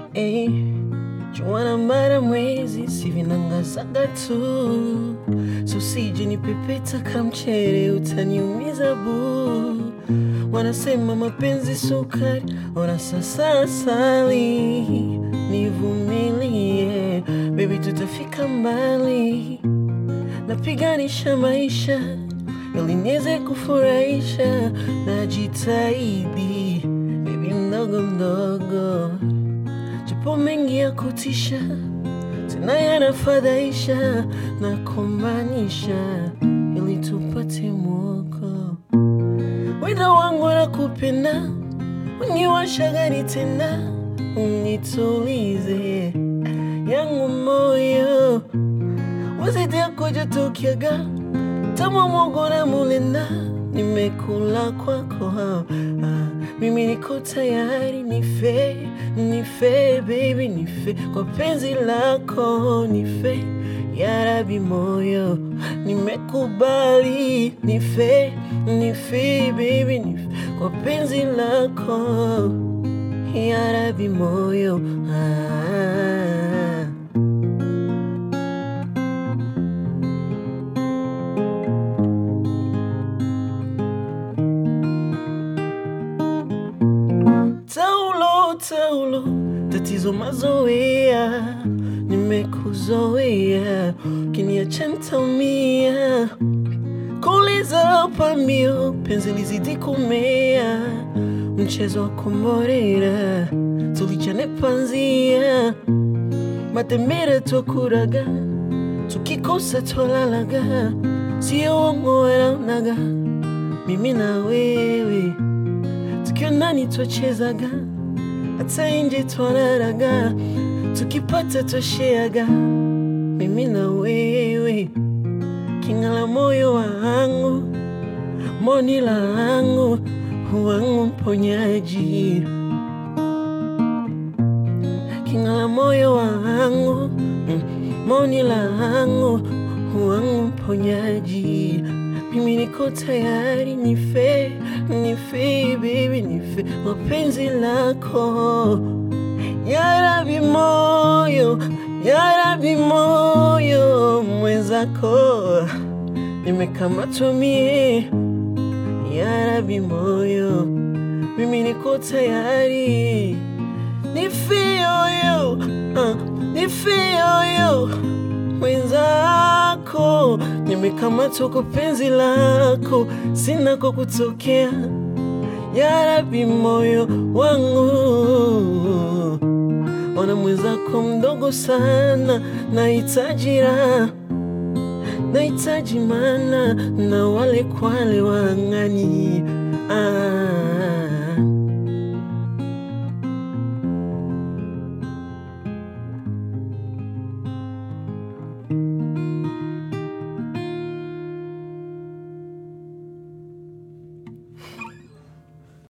Ey, juana mara mwezi si vinangazaga tu, so sije nipepeta kamchere, utaniumiza bu. Wanasema mapenzi sukari, ona sasa asali. Nivumilie baby, tutafika mbali. Napiganisha maisha ili niweze kufurahisha, najitahidi baby, mdogo mdogo, japo mengi ya kutisha tena yanafadhaisha na kumaanisha, ili tupate mwoko wendo wangu na kupenda uniwasha gani tena, unitulize yangu moyo wazidia kuja tukiaga tamu mogo na mulenda nimekula kwako ah, ah, mimi niko tayari nife nife baby nife kwa penzi lako nife yarabi moyo nimekubali nife nife baby nife kwa penzi lako yarabi moyo ah. Taulo, taulo, tatizo mazoea, nimekuzoea, kiniacha ntaumia. Kuuliza pambio, penzi lizidi kumea, mchezo wa komborera, tulichane panzia, matembere twakuraga, tukikosa twalalaga, sio uongo wanaonaga, mimi na wewe tukiwa ndani twachezaga, hata nje twararaga, tukipata twasheaga, mimi na wewe, king'ala moyo wangu, moni langu, wangu mponyaji, king'ala moyo wangu, mm, moni langu, wangu mponyaji mimi niko tayari nife nife baby nife kwa penzi lako yarabi moyo yarabi moyo mwenzako nimekamatwa mie yarabi moyo mimi niko tayari nife yoyo uh, nife yoyo mwenzako nimekamatwa kwa penzi lako, sina kwa kutokea. Yarabi moyo wangu, ona mwenzako mdogo sana, nahitaji raha, nahitaji mana na wale kwale wang'ani ah.